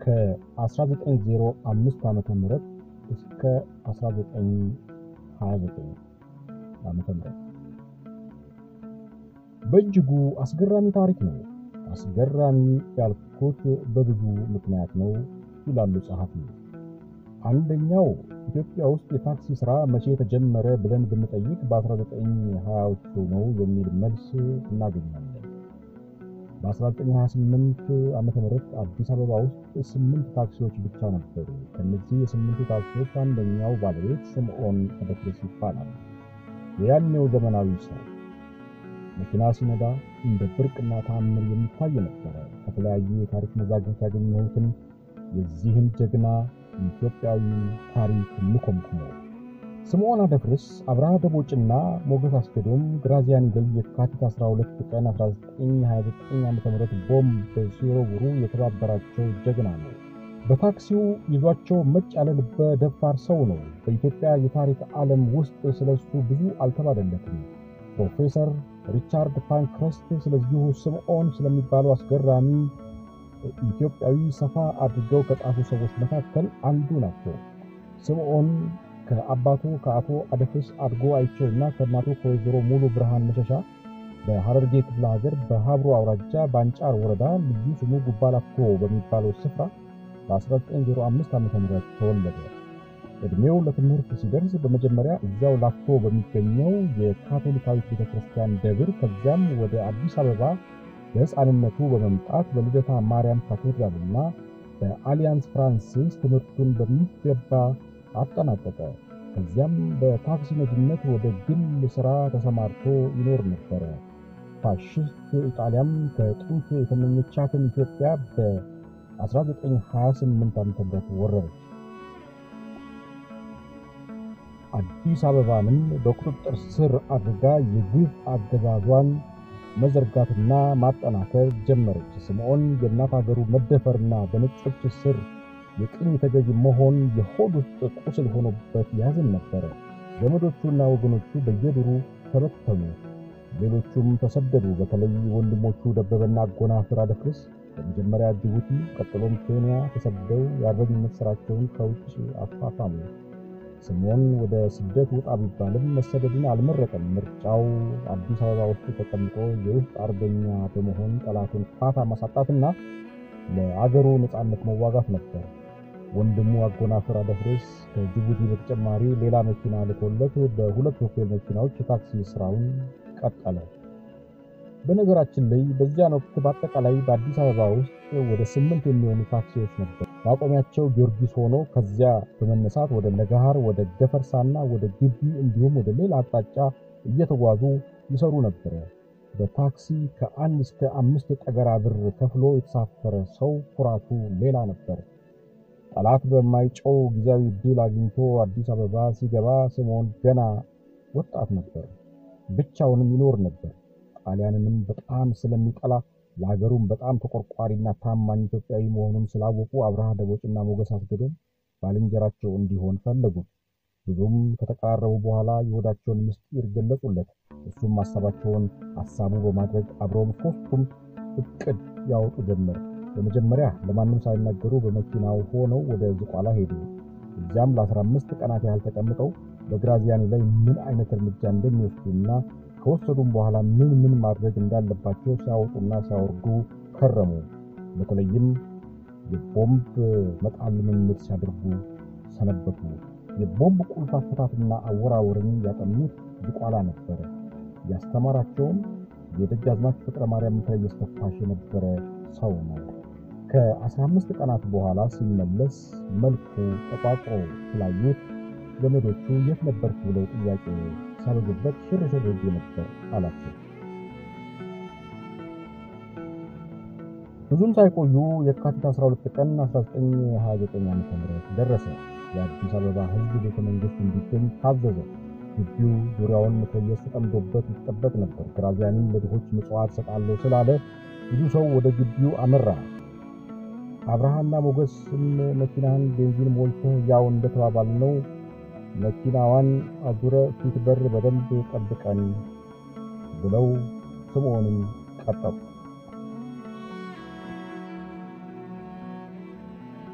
ከ1905 ዓ ም እስከ 1929 ዓ ም በእጅጉ አስገራሚ ታሪክ ነው። አስገራሚ ያልኩት በብዙ ምክንያት ነው ይላሉ ጸሐፊ። አንደኛው ኢትዮጵያ ውስጥ የታክሲ ሥራ መቼ ተጀመረ ብለን ብንጠይቅ በ1920ዎቹ ነው የሚል መልስ እናገኛለን። በ1928 ዓ ም አዲስ አበባ ውስጥ ስምንት ታክሲዎች ብቻ ነበሩ። ከነዚህ የስምንቱ ታክሲዎች አንደኛው ባለቤት ስምዖን አደፍርስ ይባላል። የያኔው ዘመናዊ ሰው መኪና ሲነዳ እንደ ብርቅና ተአምር የሚታይ ነበረ። ከተለያዩ የታሪክ መዛግብት ያገኘሁትን የዚህን ጀግና ኢትዮጵያዊ ታሪክ ልኮምኩሞ ስምዖን አደፍርስ፣ አብርሃ ደቦጭና ሞገስ አስገዶም ግራዚያኒ ላይ የካቲት 12 ቀን 1929 ዓ.ም ቦምብ ሲወረውሩ የተባበራቸው ጀግና ነው። በታክሲው ይዟቸው መጭ ያለ ልበ ደፋር ሰው ነው። በኢትዮጵያ የታሪክ ዓለም ውስጥ ስለሱ ብዙ አልተባለለትም። ፕሮፌሰር ሪቻርድ ፓንክረስት ስለዚሁ ስምዖን ስለሚባለው አስገራሚ ኢትዮጵያዊ ሰፋ አድርገው ከጻፉ ሰዎች መካከል አንዱ ናቸው። ስምዖን ከአባቱ ከአቶ አደፍርስ አድጎ አይቸውና ከእናቱ ከወይዘሮ ሙሉ ብርሃን መሸሻ በሐረርጌ ክፍለ ሀገር በሀብሮ አውራጃ በአንጫር ወረዳ ልዩ ስሙ ጉባላፍቶ በሚባለው ስፍራ በ1905 ዓ ም ተወለደ። ዕድሜው ለትምህርት ሲደርስ በመጀመሪያ እዚያው ላፍቶ በሚገኘው የካቶሊካዊት ቤተ ክርስቲያን ደብር ከዚያም ወደ አዲስ አበባ በሕፃንነቱ በመምጣት በልደታ ማርያም ካቴድራልና በአሊያንስ ፍራንሲስ ትምህርቱን በሚገባ አጠናቀቀ። ከዚያም በታክሲ ነጂነት ወደ ግል ሥራ ተሰማርቶ ይኖር ነበረ። ፋሽስት ኢጣሊያም ከጥንት የተመኘቻትን ኢትዮጵያ በ1928 ዓ.ም ወረረች። አዲስ አበባንም በቁጥጥር ስር አድርጋ የግፍ አገዛዟን መዘርጋትና ማጠናከር ጀመረች። ስምዖን የእናት አገሩ መደፈርና በነጮች ስር የቅኝ ተገዥ መሆን የሆድ ውስጥ ቁስል ሆኖበት ያዝን ነበረ። ዘመዶቹና ወገኖቹ በየዱሩ ተበተኑ፣ ሌሎቹም ተሰደዱ። በተለይ ወንድሞቹ ደበበና አጎናፍር አደፍርስ በመጀመሪያ ጅቡቲ፣ ቀጥሎም ኬንያ ተሰደው የአርበኝነት ሥራቸውን ከውጭ አፋፋሙ። ስምዖን ወደ ስደት ውጣ ቢባልም መሰደድን አልመረጠም። ምርጫው አዲስ አበባ ውስጥ ተቀምጦ የውስጥ አርበኛ በመሆን ጠላቱን ፋታ ማሳጣትና ለአገሩ ነፃነት መዋጋት ነበር። ወንድሙ አጎናፍር አደፍርስ ከጅቡቲ በተጨማሪ ሌላ መኪና ልኮለት በሁለት ሾፌር መኪናዎች የታክሲ ስራውን ቀጠለ። በነገራችን ላይ በዚያን ወቅት በአጠቃላይ በአዲስ አበባ ውስጥ ወደ ስምንት የሚሆኑ ታክሲዎች ነበር። ማቆሚያቸው ጊዮርጊስ ሆኖ ከዚያ በመነሳት ወደ ለገሃር፣ ወደ ገፈርሳና ወደ ግቢ እንዲሁም ወደ ሌላ አቅጣጫ እየተጓዙ ይሰሩ ነበረ። በታክሲ ከአንድ እስከ አምስት ጠገራ ብር ከፍሎ የተሳፈረ ሰው ኩራቱ ሌላ ነበር። ጠላት በማይጨው ጊዜያዊ ድል አግኝቶ አዲስ አበባ ሲገባ ስምዖን ገና ወጣት ነበር። ብቻውንም ይኖር ነበር። ጣሊያንንም በጣም ስለሚጠላ ለሀገሩም በጣም ተቆርቋሪና ታማኝ ኢትዮጵያዊ መሆኑን ስላወቁ አብርሃ ደቦጭና ሞገስ አስገዶም ባልንጀራቸው እንዲሆን ፈለጉት። ብዙም ከተቀራረቡ በኋላ የሆዳቸውን ምስጢር ገለጹለት። እሱም ሀሳባቸውን ሀሳቡ በማድረግ አብረውም ሶስቱም እቅድ ያወጡ ጀመር። በመጀመሪያ ለማንም ሳይናገሩ በመኪናው ሆነው ወደ ዝቋላ ሄዱ። እዚያም ለ15 ቀናት ያህል ተቀምጠው በግራዚያኒ ላይ ምን አይነት እርምጃ እንደሚወስዱና ከወሰዱም በኋላ ምን ምን ማድረግ እንዳለባቸው ሲያወጡና ሲያወርዱ ከረሙ። በተለይም የቦምብ መጣል ልምምድ ሲያደርጉ ሰነበቱ። የቦምብ ቁልፍ አፈታትና አወራወርን ያጠኑት ዝቋላ ነበረ። ያስተማራቸውም የደጃዝማች ፍቅረ ማርያም መትረየስ ተኳሽ የነበረ ሰው ነው። ከ15 ቀናት በኋላ ሲመለስ መልኩ ተቋጥሮ ስላዩት ዘመዶቹ የት ነበርክ ብለው ጥያቄ ሳበዙበት ሽርሽር ሄጄ ነበር አላቸው። ብዙም ሳይቆዩ የካቲት 12 ቀን 1929 ዓ.ም ደረሰ። የአዲስ አበባ ሕዝብ ቤተ መንግሥት እንዲገኝ ታዘዘ። ግቢው ዙሪያውን መትረየስ ተጠምዶበት ይጠበቅ ነበር። ግራዚያኒም ለድሆች ምጽዋት ሰጣለሁ ስላለ ብዙ ሰው ወደ ግቢው አመራ። አብርሃና ሞገስም መኪናን ቤንዚን ሞልተህ ያው እንደተባባልነው መኪናዋን አዙረ ፊት በር በደንብ ጠብቀን ብለው ስምዖንን ቀጠሩ።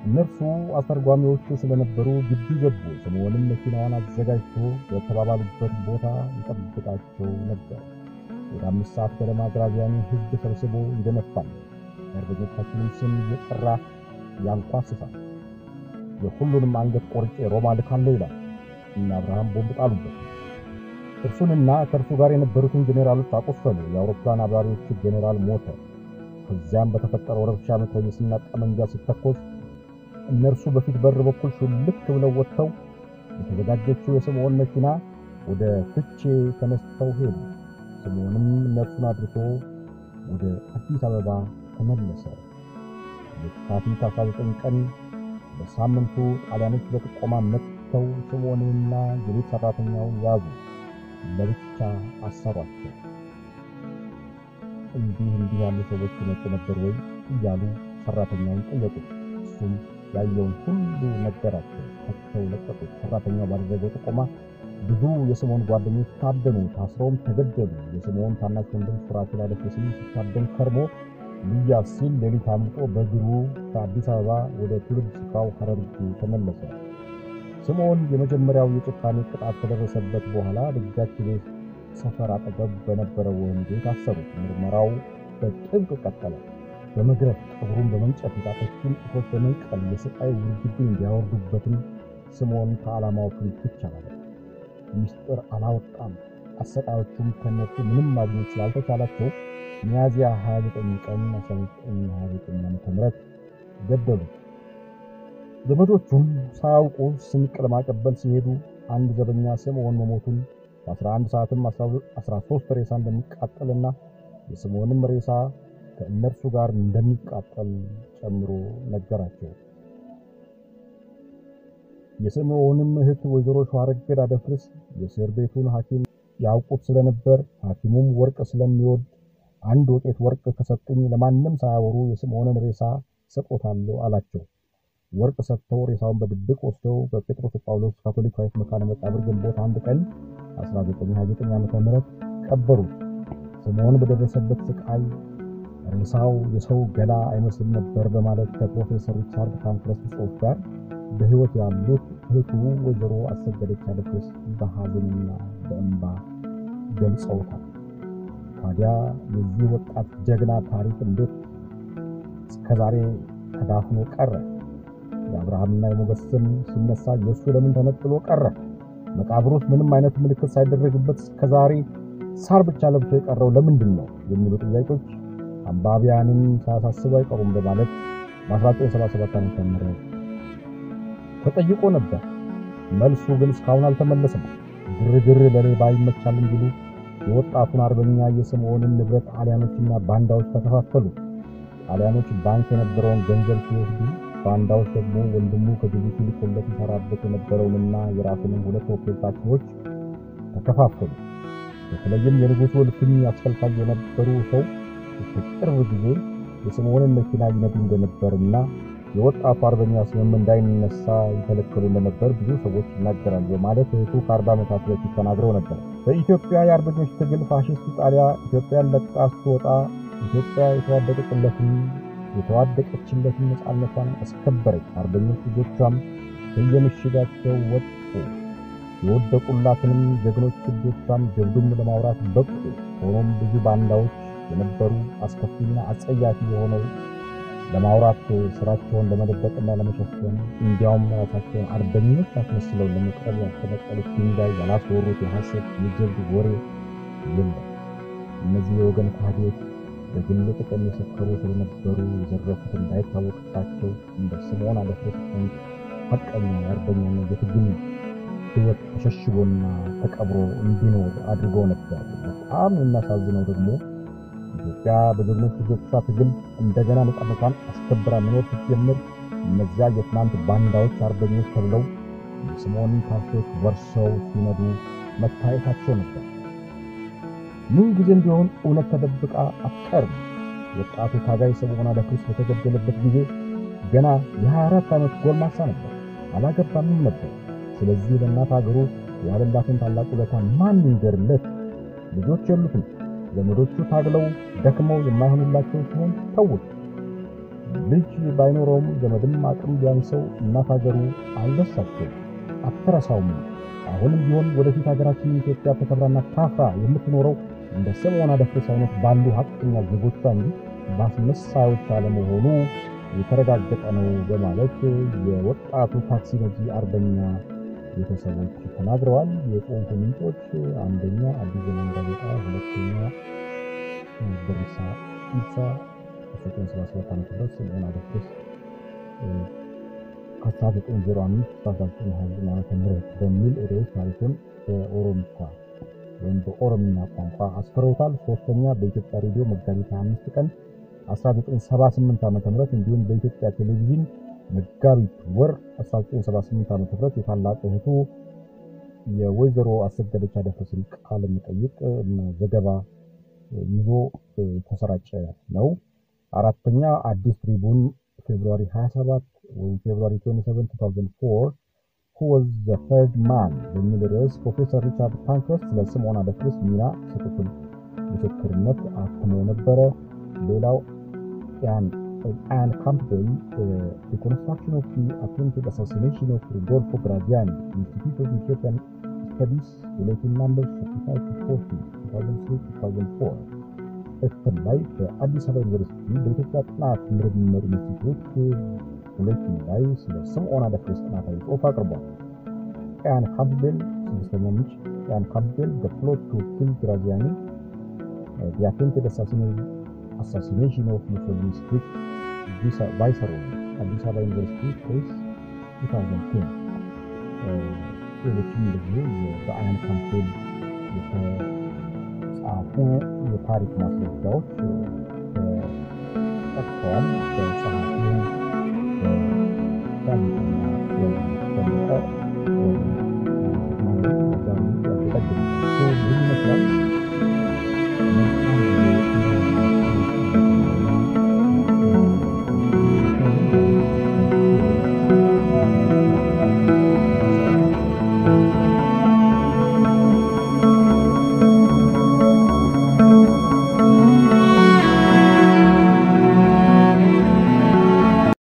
እነርሱ አስተርጓሚዎቹ ስለነበሩ ግቢ ገቡ። ስምዖንም መኪናዋን አዘጋጅቶ በተባባሉበት ቦታ ይጠብቃቸው ነበር። ወደ አምስት ሰዓት ገደማ ግራዚያኒ ሕዝብ ሰብስቦ ይደነፋል። የአርበኞቻችንን ስም እየጠራ ያንኳስሳል። የሁሉንም አንገት ቆርጬ ሮማ ልካለሁ ይላል እና አብርሃም ቦምብ ጣሉበት። እርሱንና ከእርሱ ጋር የነበሩትን ጄኔራሎች አቆሰሉ። የአውሮፕላን አብራሪዎቹ ጄኔራል ሞተ። ከዚያም በተፈጠረው ረብሻ መትረየስና ጠመንጃ ሲተኮስ እነርሱ በፊት በር በኩል ሹልክ ብለው ወጥተው የተዘጋጀችው የስምዖን መኪና ወደ ፍቼ ተነስተው ሄዱ። ስምዖንም እነርሱን አድርሶ ወደ አዲስ አበባ ተመለሰ። የካቲት 19 ቀን በሳምንቱ ጣሊያኖች በጥቆማ መጥተው ስምዖንንና የቤት ሠራተኛውን ያዙ፣ ለብቻ አሰሯቸው። እንዲህ እንዲህ ያሉ ሰዎች ይመጡ ነበር ወይ እያሉ ሠራተኛውን ጠየቁት። እሱም ያየውን ሁሉ ነገራቸው። ፈትተው ለቀቁት። ሠራተኛው ባደረገው ጥቆማ ብዙ የስምዖን ጓደኞች ታደኑ፣ ታስረውም ተገደሉ። የስምዖን ታናሽ ወንድም ሱራፌል አደፍርስም ሲታደን ከርሞ ሊያዝ ሲል ሌሊት አምልጦ በእግሩ ከአዲስ አበባ ወደ ትውልድ ስፍራው ሐረርጌ ተመለሰ። ስምዖን የመጀመሪያው የጭካኔ ቅጣት ከደረሰበት በኋላ ደጃች ቤት ሰፈር አጠገብ በነበረው ወህኒ ቤት አሰሩት። ምርመራው በጥብቅ ቀጠለ። በመግረፍ ጠጉሩን በመንጨት የጣቶቹን ጡቶች በመንቀል የስቃይ ውርጅብኝ እንዲያወርዱበትም ስምዖን ከዓላማው ፍንክች አላለ። ሚስጥር አላወጣም። አሰቃዮቹም ከነሱ ምንም ማግኘት ስላልተቻላቸው ሚያዝያ 29 ቀን 1929 ዓ.ም ገደሉት። ዘመዶቹም ሳያውቁ ስንቅ ለማቀበል ሲሄዱ አንድ ዘበኛ ስምዖን መሞቱን በ11 ሰዓትም 13 ሬሳ እንደሚቃጠልና የስምዖንም ሬሳ ከእነርሱ ጋር እንደሚቃጠል ጨምሮ ነገራቸው። የስምዖንም እህት ወይዘሮ ሸዋረገድ አደፍርስ የእስር ቤቱን ሐኪም ያውቁት ስለነበር ሐኪሙም ወርቅ ስለሚወድ አንድ ወቄት ወርቅ ከሰጡኝ ለማንም ሳያወሩ የስምዖንን ሬሳ ሰጦታለሁ አላቸው። ወርቅ ሰጥተው ሬሳውን በድብቅ ወስደው በጴጥሮስ ጳውሎስ ካቶሊካዊት መካነ መቃብር ግንቦት አንድ ቀን 1929 ዓ.ም ቀበሩት። ስምዖን በደረሰበት ስቃይ ሬሳው የሰው ገላ አይመስልም ነበር በማለት ከፕሮፌሰር ሪቻርድ ካንክረስ ጽሑፍ ጋር በሕይወት ያሉት እህቱ ወይዘሮ አሰገደች አደፍርስ በሐዘንና በእንባ ገልጸውታል። ታዲያ የዚህ ወጣት ጀግና ታሪክ እንዴት እስከዛሬ ተዳፍኖ ቀረ? የአብርሃምና የሞገስ ስም ሲነሳ የእሱ ለምን ተነጥሎ ቀረ? መቃብር ውስጥ ምንም አይነት ምልክት ሳይደረግበት እስከዛሬ ሳር ብቻ ለብሶ የቀረው ለምንድን ነው? የሚሉ ጥያቄዎች አንባቢያንን ሳያሳስቡ አይቀሩም በማለት በ1977 ዓ.ም ተጠይቆ ነበር። መልሱ ግን እስካሁን አልተመለሰም። ግርግር ለሌባ ይመቻል እንዲሉ የወጣቱን አርበኛ የስምዖንን ንብረት ጣሊያኖችና ባንዳዎች ተከፋፈሉ። ጣሊያኖች ባንክ የነበረውን ገንዘብ ሲወስዱ፣ ባንዳዎች ደግሞ ወንድሙ ከጅቡቲ ልኮለት ይሰራበት የነበረውንና የራሱንም ሁለት ሆቴል ታክሲዎች ተከፋፈሉ። በተለይም የንጉሡ እልፍኝ አስፈልፋይ የነበሩ ሰው ቅርብ ጊዜ የስምዖንን መኪና ይነዱ እንደነበርና የወጣቱ አርበኛ ስምም እንዳይነሳ ይከለከሉ እንደነበር ብዙ ሰዎች ይናገራሉ በማለት እህቱ ከአርባ ዓመታት በፊት ተናግረው ነበር። በኢትዮጵያ የአርበኞች ትግል ፋሽስት ኢጣሊያ ኢትዮጵያን ለቃ ስትወጣ ኢትዮጵያ የተዋደቀችለትን የተዋደቀችለትን ነፃነቷን አስከበረች። አርበኞች ልጆቿም ከየምሽጋቸው ወጡ። የወደቁላትንም ጀግኖች ልጆቿም ጀብዱም ለማውራት በቁ። ሆኖም ብዙ ባንዳዎች የነበሩ አስከፊና አጸያፊ የሆነው ለማውራት ስራቸውን ለመደበቅና ለመሸፈን እንዲያውም ራሳቸውን አርበኞች አስመስለው ለመቅረብ ያልተነቀሉት ድንጋይ ያላስወሩት የሐሰት የጀብድ ወሬ የለም። እነዚህ የወገን ካህዲዎች በግል ጥቅም የሰከሩ ስለነበሩ የዘረፉት እንዳይታወቅባቸው እንደ ስምዖን አደፍርስ አይነት ሐቀኛ የአርበኛና የትግል ሕይወት ተሸሽጎና ተቀብሮ እንዲኖር አድርገው ነበር። በጣም የሚያሳዝነው ደግሞ ኢትዮጵያ በጀግኖች ልጆቿ ትግል እንደገና ነፃነቷን አስከብራ መኖር ስትጀምር እነዚያ የትናንት ባንዳዎች አርበኞች ተብለው የስምዖንን ታክሲዎች ወርሰው ሲነዱ መታየታቸው ነበር። ምን ጊዜም ቢሆን እውነት ተደብቃ አትቀርም። ወጣቱ ታጋይ ስምዖን አደፍርስ በተገደለበት ጊዜ ገና የ24 ዓመት ጎልማሳ ነበር። አላገባምም ነበር። ስለዚህ ለእናት ሀገሩ ያለላትን ታላቅ ውለታ ማን ይንገርለት? ልጆች የሉትም። ዘመዶቹ ታግለው ደክመው የማይሆኑላቸው ሲሆን ተውት። ልጅ ባይኖረውም ዘመድም አቅም ቢያንሰው እናት ሀገሩ አልረሳቸውም፣ አትረሳውም። አሁንም ቢሆን ወደፊት ሀገራችን ኢትዮጵያ ተከብራና ታፍራ የምትኖረው እንደ ስምዖን አደፍርስ አይነት ባሉ ሀቀኛ ዜጎቿ እንጂ በአስመሳዮች አለመሆኑ የተረጋገጠ ነው በማለት የወጣቱ ታክሲ ነጂ አርበኛ ቤተሰቦች ተናግረዋል። የጽሑፉ ምንጮች አንደኛ አዲስ ዘመን ጋዜጣ፣ ሁለተኛ በሪሳ ኢብሳ 1977 ዓ.ም ስምዖን አደፍርስ ከ1905 1929 ዓ.ም በሚል ርዕስ ታሪኩን በኦሮምኛ ወይም በኦሮምኛ ቋንቋ አስፍረውታል። ሶስተኛ በኢትዮጵያ ሬዲዮ መጋቢት 25 ቀን 1978 ዓ.ም እንዲሁም በኢትዮጵያ ቴሌቪዥን መጋቢት ወር 1978 ዓ.ም የታላቅ እህቱ የወይዘሮ አሰገደች አደፍርስን ቃለ መጠይቅ እና ዘገባ ይዞ ተሰራጨ ነው። አራተኛ አዲስ ትሪቡን ፌብሩዋሪ 27 ወይም ፌብሩዋሪ 27 2004 who was the third man በሚል ርዕስ ፕሮፌሰር ሪቻርድ ፓንክረስት ስለ ስምዖን አደፍርስ ሚና የሰጡትን ምስክርነት አትሞ ነበረ። ሌላው አን ካምፕቤል ሪኮንስትራክሽን ኦፍ ዲ አቴምፕትድ አሳሲኔሽን ኦፍ ሩዶልፎ ግራዚያኒ ኢንስቲትዩት ኦፍ ኢትዮጵያን ስተዲስ ቡሌቲን ናምበር 35 2003 2004 እትም ላይ በአዲስ አበባ ዩኒቨርሲቲ በኢትዮጵያ ጥናት ምርምር ኢንስቲትዩት ቡሌቲን ላይ ስለ ስምዖን አደፍርስ ጥናታዊ ጽሑፍ አቅርቧል። ኢያን ካምፕቤል ስድስተኛ ምንጭ ኢያን ካምፕቤል the plot to kill Graziani the attempted assassination of Mussolini strict viceroy አዲስ አበባ ዩኒቨርሲቲ ፕሬስ 2010 ሌሎችም እንደዚሁ በአያን ካምፕቤል የተጻፉ የታሪክ ማስረጃዎች ጠቅሰዋል።